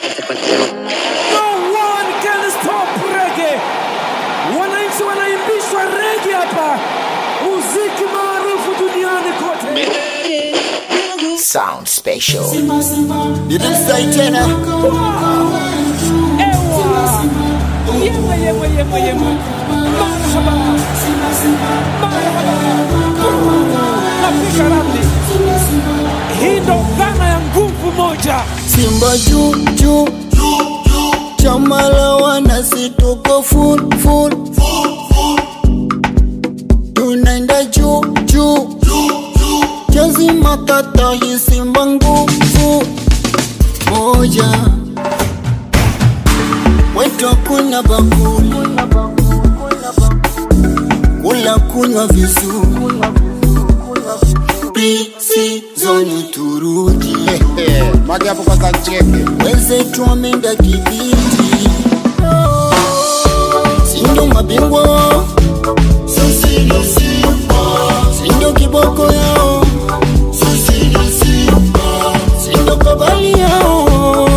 No one can stop reggae. Wananchi wanaimbishwa reggae hapa, muziki maarufu duniani kote. Sound special. Nilimsai tena. Ewa, yema yema yema yema, marhaba, marhaba, napiga ramli. Hii ndo dhana ya nguvu moja. Simba juu juu. Chama la wanasi tuko full full. Tunaenda juu juu. Jazi matata hii Simba nguvu moja. Wetu kuna bakuli. Kula kunywa vizuri. Pre-season turudi. Mage hapo kwanza ncheke. wenzetu wameenda kibiti, sindo mabingwa, sindo kiboko yao, sindo kabali yao,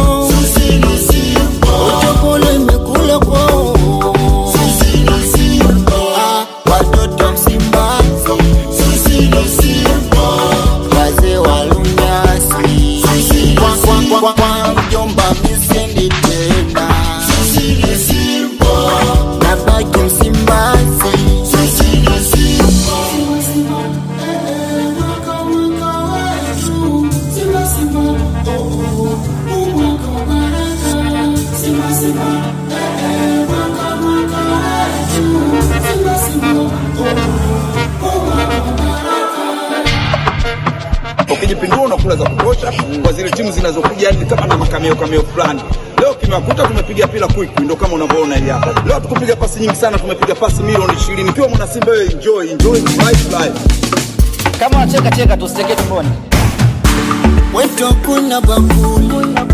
utopolo imekula kwao, Ah, watoto Msimbazi, wazee wa lunyasi, kwa kwa kwa kwa mjomba misendi tena, nabaki Msimbazi. ukijipindua unakula za kutosha kwa zile timu zinazokuja yani kama na makameo kameo fulani leo kimewakuta tumepiga pila quick ndo kama unavyoona hili hapa leo tukupiga pasi nyingi sana tumepiga pasi milioni 20 ikiwa mwana simba wewe enjoy enjoy life life kama unacheka cheka tusicheke tumboni Wetu kuna bakuli,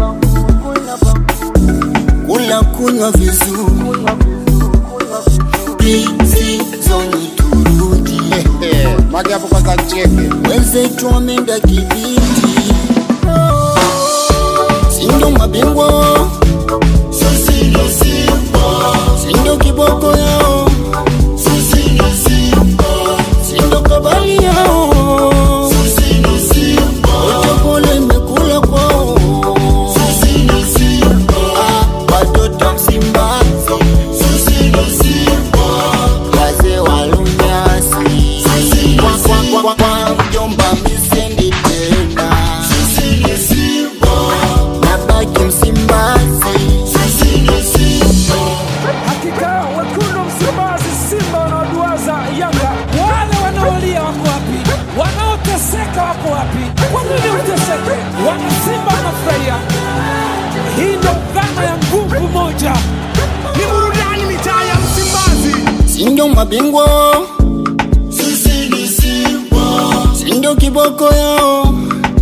kula kunywa vizuri, pre-season turudi, Mage hapo kwanza ncheke. wenzetu wameenda kibiti, sindo mabingwa, sindo kiboko yao, sindo kabali yao, utopolo imekula kwao, Ah, watoto Msimbazi, wazee wa lunyasi, kwa kwa kwa kwa mjomba misendi tena, nabaki Msimbazi. Hakika wekundu Msimbazi, Simba wanaoduaza Yanga, wale wanaolia wako wapi? Wanaoteseka wako wapi? Kwa nini wateseke? Wana Simba wanafurahia. Hii ndo dhana ya nguvu moja. Ni burudani mitaa ya Msimbazi. sindo mabingwa, sindo kiboko yao,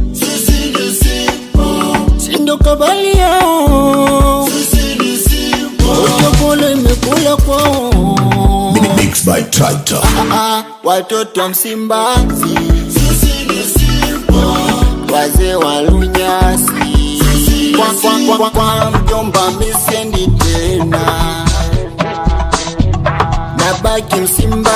sindo kabali yao, utopolo imekula kwao. Mixed by Tractor. Ah, watoto Msimbazi, wazee wa lunyasi, kwa kwa kwa kwa mjomba misendi tena, nabaki Msimbazi.